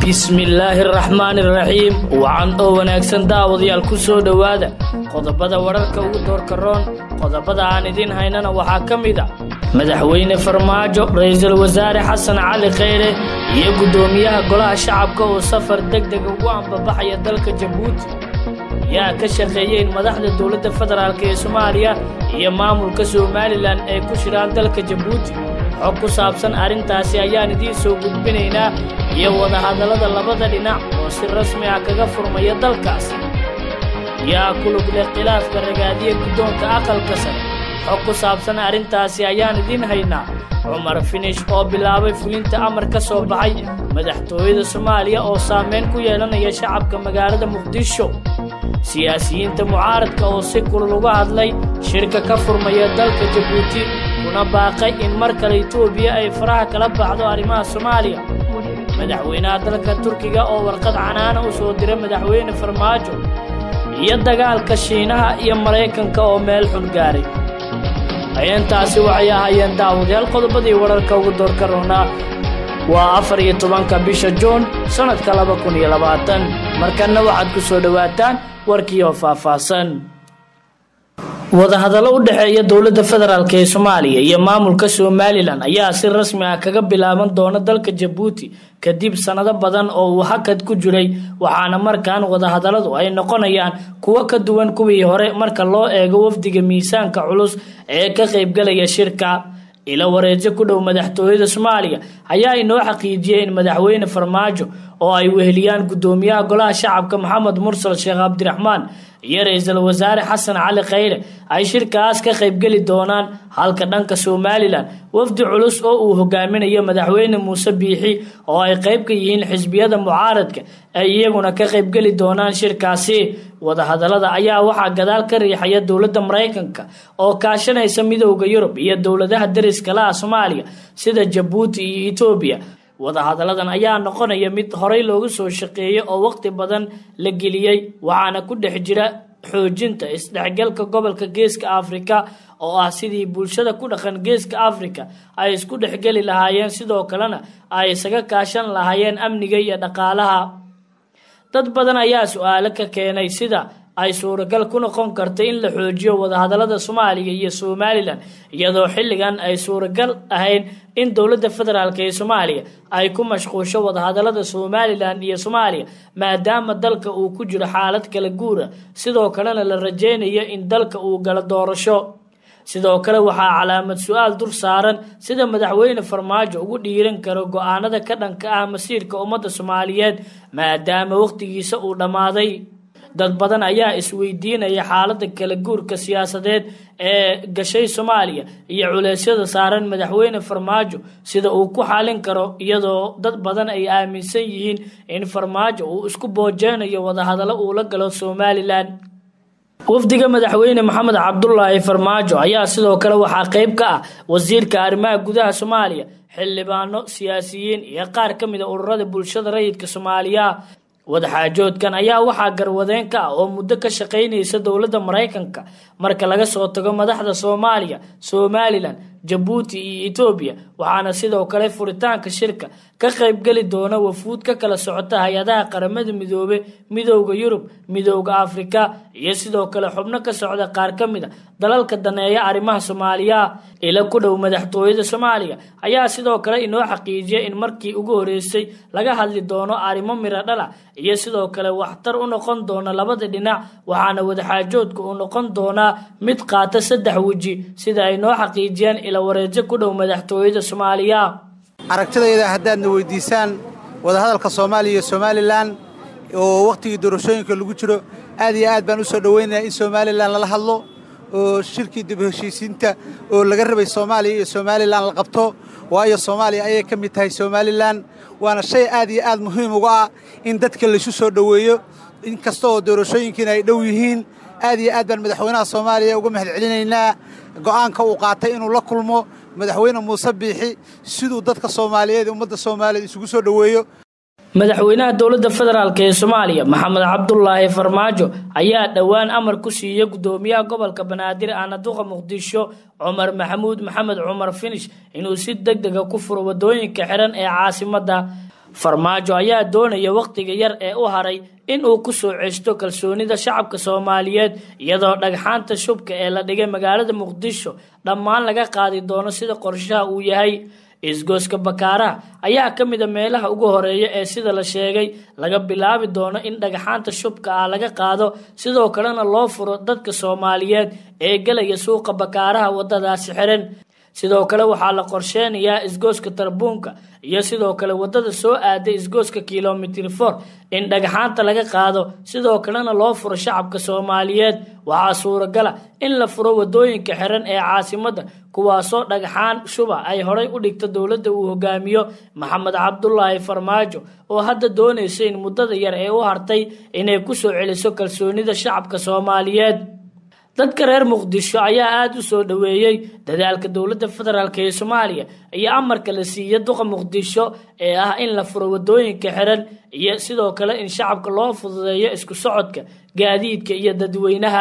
bismillaahi araxmaani araxiim wacan oo wanaagsan daawadayaal ku soo dhowaada qodobada wararka ugu doorka roon qodobada aan idiin haynana waxaa ka mid a madaxweyne farmaajo ra-iisul wasaare xasan cali kheyre iyo guddoomiyaha golaha shacabka oo safar deg deg ugu ambabaxaya dalka jabuuti yaa ka shaqeeyey in madaxda dowladda federaalk ee soomaaliya iyo maamulka somalilan ay ku shiraan dalka jabuuti xog ku saabsan arrintaasi ayaan idiin soo gudbinaynaa iyo wadahadallada labada dhinac oo si rasmi ah kaga furmaya dalkaasi yaa ku lug leh khilaafka ragaadiya guddoonka aqalka sare xog ku saabsan arrintaasi ayaan idiin haynaa cumar finish oo bilaabay fulinta amar ka soo baxay madaxtooyada soomaaliya oo saamayn ku yeelanaya shacabka magaalada muqdisho siyaasiyiinta mucaaradka oo si kulul uga hadlay shirka ka furmaya dalka jabuuti kuna baaqay in mar kale etoobiya ay faraha kala baxdo arrimaha soomaaliya madaxweynaha dalka turkiga oo warqad canaana u soo diray madaxweyne farmaajo iyo dagaalka shiinaha iyo maraykanka oo meel xun gaaray hayeentaasi waxay ahaayeen daawadayaal qodobadii wararka ugu doorka roonaa waa afar iyo tobanka bisha juun sannadka laba kun iyo labaatan markanna waxaad ku soo dhowaataan warkii oo faahfaahsan wadahadallo u dhexeeya dowladda federaalk ee soomaaliya iyo maamulka somalilan ayaa si rasmi ah kaga bilaaban doona dalka jabuuti kadib sannado badan oo uu hakad ku jiray waxaana markan wadahadalladu ay noqonayaan kuwo ka duwan kuwii hore marka loo eego wafdiga miisaanka culus ee ka qaybgalaya shirka ilo wareejo ku dhow madaxtooyada soomaaliya ayaa inoo xaqiijiyey in madaxweyne farmaajo oo ay weheliyaan guddoomiyaha golaha shacabka maxamed mursal sheekh cabdiraxmaan iyo ra-iisul wasaare xasan cali kheyre ay shirkaas ka qaybgeli doonaan halka dhanka somalilan wafdi culus oo uu hogaaminayo madaxweyne muuse biixi oo ay qayb ka yihiin xisbiyada mucaaradka ay iyaguna ka qaybgeli doonaan shirkaasi wadahadallada ayaa waxaa gadaal ka riixaya dowladda maraykanka oo kaashanaysa midowda yurub iyo dowladaha dariska laha soomaaliya sida jabuuti iyo etoobiya wadahadalladan ayaa noqonaya mid horey loogu soo shaqeeyey oo waqti badan la geliyey waxaana ku dhex jira xoojinta isdhexgalka gobolka geeska afrika oo ah sidii bulshada ku dhaqan geeska afrika ay isku dhexgeli lahaayeen sidoo kalena ay isaga kaashan lahaayeen amniga iyo dhaqaalaha dad badan ayaa su-aalo ka keenay sida ay suuragal ku noqon karta in la xoojiyo wadahadallada soomaaliya iyo somalilan iyadoo xilligan ay suuragal ahayn in dowladda federaalk ee soomaaliya ay ku mashquusho wadahadallada somalilan iyo soomaaliya maadaama dalka uu ku jiro xaalad kala guura sidoo kalena la rajeynayo in dalka uu galo doorasho sidoo kale waxaa calaamad su-aal dur saaran sida madaxweyne farmaajo ugu dhiiran karo go-aanada ka dhanka ah masiirka ummadda soomaaliyeed maadaama waqtigiisa uu dhammaaday dad badan ayaa isweydiinaya xaaladda kala guurka siyaasadeed ee gashay soomaaliya iyo culeysyada saaran madaxweyne farmaajo sida uu ku xalin karo iyadoo dad badan ay aaminsan yihiin in farmaajo uu isku boojeynayo wadahadallo uu la galo somalilan wafdiga madaxweyne maxamed cabdulaahi farmaajo ayaa sidoo kale waxaa qayb ka ah wasiirka arrimaha gudaha soomaaliya xildhibaano siyaasiyiin iyo qaar ka mid a ururada bulshada rayidka soomaaliya wadaxaajoodkan ayaa waxaa garwadeen ka ah oo muddo ka shaqaynaysa dowladda maraykanka marka laga soo tago madaxda soomaaliya somalilan jabuuti iyo etoobiya waxaana sidoo kale furitaanka shirka ka qaybgeli doona wafuud ka kala socota hay-adaha qaramada midoobe midowda yurub midowda afrika iyo sidoo kale xubno ka socda qaar ka mid a dalalka daneeya arrimaha soomaaliya ila ku dhow madaxtooyada soomaaliya ayaa sidoo kale inoo xaqiijiyay in markii ugu horeysay laga hadli doono arrimo miro dhala iyo sidoo kale waxtar u noqon doona labada dhinac waxaana wadaxaajoodka uu noqon doonaa mid qaata saddex weji sida ay noo xaqiijiyeen ila wareejo ku dhow madaxtooyada soomaaliya aragtidayda haddaadna weydiisaan wadahadalka soomaaliya iyo somalilan oo wakhtigii doorashooyinka lagu jiro aad iyo aad baan u soo dhowaynayaa in somalilan lala hadlo oo shirkii dib heshiisiinta oo laga rabay soomaaliya iyo somalilan la qabto waayo soomaaliya ayay ka mid tahay somalilan waana shay aad iyo aad muhiim uga ah in dadka laysu soo dhoweeyo in kasta oo doorashooyinkiina ay dhow yihiin aad iyo aad baan madaxweynaha soomaaliya uga mahad celinaynaa go'aanka uu qaatay inuu la kulmo madaxweyne muuse biixi siduu dadka soomaaliyeed ummadda soomaaliyeed isugu soo dhoweeyo madaxweynaha dowladda federaalk ee soomaaliya maxamed cabdulaahi farmaajo ayaa dhowaan amar ku siiyey guddoomiyaha gobolka banaadir aanaduqa muqdisho cumar maxamuud maxamed cumar finish inuu si deg dega ku furo wadooyinka xiran ee caasimadda farmaajo ayaa doonaya wakhtiga yar ee u haray in uu ku soo cesto kalsoonida shacabka soomaaliyeed iyadoo dhagxaanta shubka ee la dhigay magaalada muqdisho dhammaan laga qaadi doono sida qorshaha uu yahay isgooska bakaaraha ayaa ka mid a meelaha ugu horeeya ee sida la sheegay laga bilaabi doono in dhagxaanta shubka ah laga qaado sidoo kalena loo furo dadka soomaaliyeed ee gelaya suuqa bakaaraha wadadaasi xiran sidoo kale waxaa la qorsheynayaa isgooska tarbuunka iyo sidoo kale wadada soo aaday isgooska kilomitr for in dhagxaanta laga qaado sidoo kalena loo furo shacabka soomaaliyeed waxaa suuragala in la furo wadooyinka xiran ee caasimadda kuwaasoo dhagxaan shuba ay horay u dhigta dowladda uu hogaamiyo maxamed cabdulaahi farmaajo oo hadda doonaysa in muddada yar ee u hartay inay kusoo celiso kalsoonida shacabka soomaaliyeed dadka reer muqdisho ayaa aada u soo dhoweeyey dadaalka dowladda federaalk ee soomaaliya iyo amarka la siiya duqa muqdisho ee ah in la furo wadooyinka xiran iyo sidoo kale in shacabka loo fududeeyo isku socodka gaadiidka iyo dadweynaha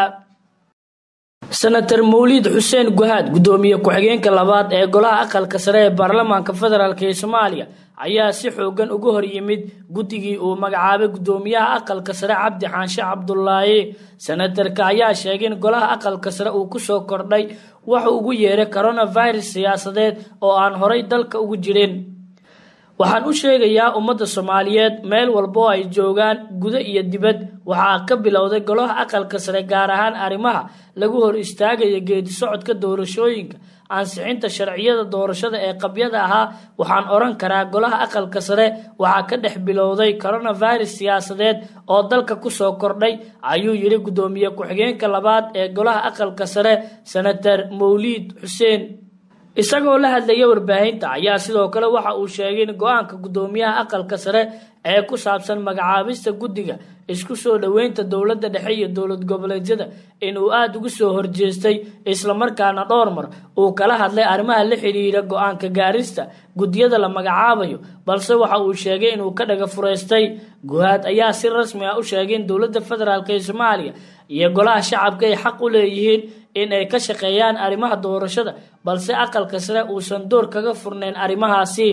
senator mawliid xuseen guhaad guddoomiye ku-xigeenka labaad ee golaha aqalka sare ee baarlamaanka federaalk ee soomaaliya ayaa si xoogan uga hor yimid guddigii uu magacaabay guddoomiyaha aqalka sare cabdi xaanshe cabdulaahi senatarka ayaa sheegay in golaha aqalka sare uu kusoo kordhay wuxuu ugu yeeray coronavirus siyaasadeed oo aan horay dalka ugu jirin waxaan u sheegayaa ummadda soomaaliyeed meel walba oo ay joogaan gudo iyo dibad waxaa ka bilowday golaha aqalka sare gaar ahaan arrimaha lagu hor istaagaya geedi socodka doorashooyinka ansixinta sharciyada doorashada ee qabyada ahaa waxaan odhan karaa golaha aqalka sare waxaa ka dhex bilowday coronavirus siyaasadeed oo dalka kusoo kordhay ayuu yidhi guddoomiye ku-xigeenka labaad ee golaha aqalka sare senator mawliid xuseen isagoo la hadlaya warbaahinta ayaa sidoo kale waxa uu sheegay in go-aanka guddoomiyaha aqalka sare ee ku saabsan magacaabista guddiga isku soo dhoweynta dowladda dhexe iyo dowlad goboleedyada inuu aada ugu soo horjeestay islamarkaana dhowr mar uu kala hadlay arrimaha la xidhiira go-aanka gaarista guddiyada la magacaabayo balse waxa uu sheegay inuu ka dhaga fureystay guhaad ayaa si rasmi ah u sheegay in dowladda federaalk ee soomaaliya iyo golaha shacabka ay xaq u leeyihiin in ay ka shaqeeyaan arrimaha doorashada balse aqalka sare uusan door kaga furnayn arrimahaasi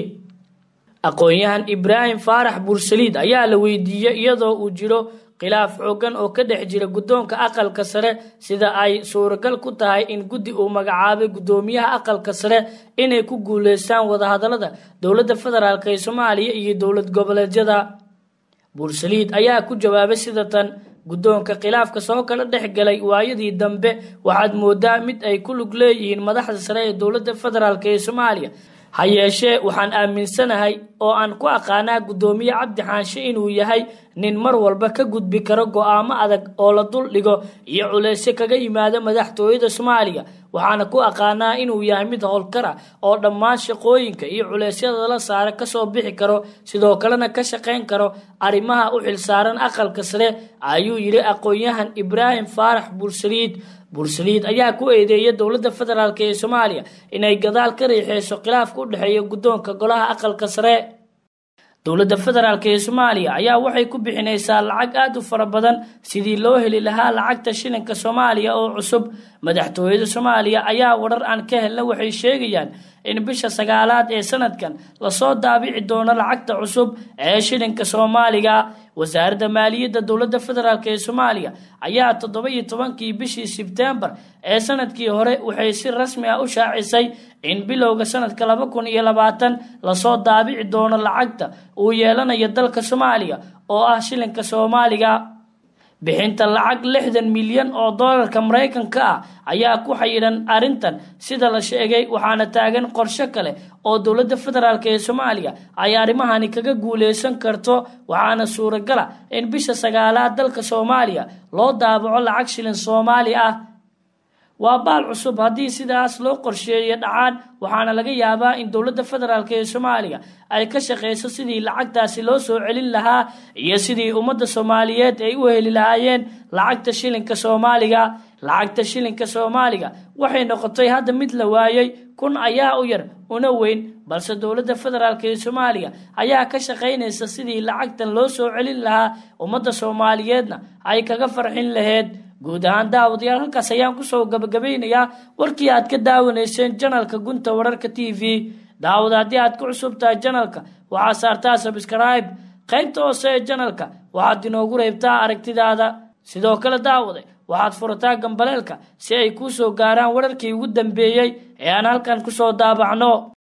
aqoon-yahan ibraahim faarax bursaliid ayaa la weydiiyey iyadoo uu jiro khilaaf xoogan oo ka dhex jira guddoonka aqalka sare sida ay suuragal ku tahay in guddi uu magacaabay guddoomiyaha aqalka sare inay ku guuleystaan wadahadalada dowladda federaalk ee soomaaliya iyo dowlad goboleedyada bursaliid ayaa ku jawaabay sida tan guddoonka khilaafka soo kala dhex galay waayadii dambe waxaad moodaa mid ay ku lug leeyihiin madaxda sare ee dowladda federaalk ee soomaaliya ha yeeshee waxaan aaminsanahay oo aan ku aqaanaa guddoomiye cabdi xaanshe inuu yahay nin mar walba ka gudbi karo go-aamo adag oo la dul dhigo iyo culeysyo kaga yimaada madaxtooyada soomaaliya waxaana ku aqaanaa inuu yahay mid howlkara oo dhammaan shaqooyinka iyo culeysyada la saara kasoo bixi karo sidoo kalena ka shaqayn karo arrimaha u xilsaaran aqalka sare ayuu yidhi aqoon-yahan ibraahim faarax bursaliid bursaliid ayaa ku eedeeya dowladda federaalk ee soomaaliya inay gadaal ka riixeyso khilaafka u dhexeeya guddoonka golaha aqalka sare dowladda federaalk ee soomaaliya ayaa waxay ku bixinaysaa lacag aada u fara badan sidii loo heli lahaa lacagta shilinka soomaaliya oo cusub madaxtooyada soomaaliya ayaa warar aan ka helna waxay sheegayaan in bisha sagaalaad ee sanadkan lasoo daabici doono lacagta cusub ee shilinka soomaaliga wasaaradda maaliyadda dowladda federaalk ee soomaaliya ayaa toddoba iyo tobankii bishii sebtembar ee sanadkii hore waxay si rasmi ah u shaacisay in bilowga sanadka laba kun iyo labaatan lasoo daabici doono lacagta uu yeelanayo dalka soomaaliya oo ah shilinka soomaaliga bixinta lacag lixdan milyan oo doolarka maraykanka ah ayaa ku xayiran arrintan sida la sheegay waxaana taagan qorshe kale oo dowladda federaalk ee soomaaliya ay arrimahani kaga guuleysan karto waxaana suuragala in bisha sagaalaad dalka soomaaliya loo daabaco lacag shilin soomaali ah waa baal cusub haddii sidaas loo qorsheeyo dhacaan waxaana laga yaabaa in dowladda federaalk ee soomaaliya ay ka shaqeyso sidii lacagtaasi loo soo celin lahaa iyo sidii ummadda soomaaliyeed ay u heli lahaayeen lacagta shilinka soomaaliga lacagta shilinka soomaaliga waxay noqotay hadda mid la waayey kun ayaa u yar una weyn balse dowladda federaalk ee soomaaliya ayaa ka shaqaynaysa sidii lacagtan loo soo celin lahaa ummadda soomaaliyeedna ay kaga farxin laheyd guud ahaan daawadayaal halkaas ayaan kusoo gabagabeynayaa warkii aad ka daawanayseen janalka gunta wararka t v daawada haddii aad ku cusub tahay janalka waxaad saartaa sabskribe qaybta hoose ee janalka waxaad inoogu reybtaa aragtidaada sidoo kale daawade waxaad furataa gambaleelka si ay kuu soo gaaraan wararkii ugu dambeeyey ee aan halkan kusoo daabacno